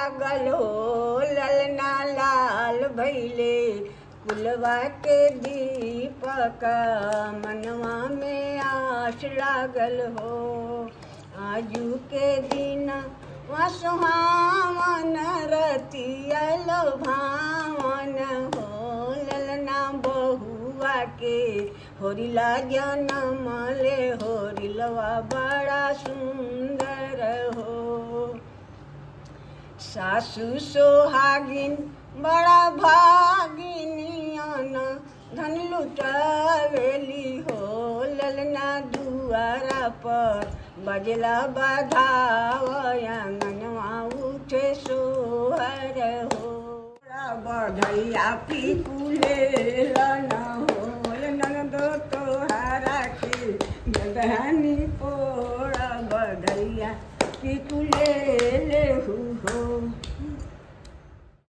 लागल हो ललना लाल भैले कुलवा के दीपक मनवा में आस लागल हो आजू के दिन सुहावन रतियल भावन हो ललना बहुआ के होरिला जनम ले होरिलवा बड़ा सुंदर हो सासु सोहागिन बड़ा भागिनियन धन लुटावेली हो ललना दुआरा पर बजला बधावयंगनवा उठे सोहर हो बधैया पिकुले लन हो ननद तोहारा के गदहनी पोड़ा बधैया पिकुले ले हो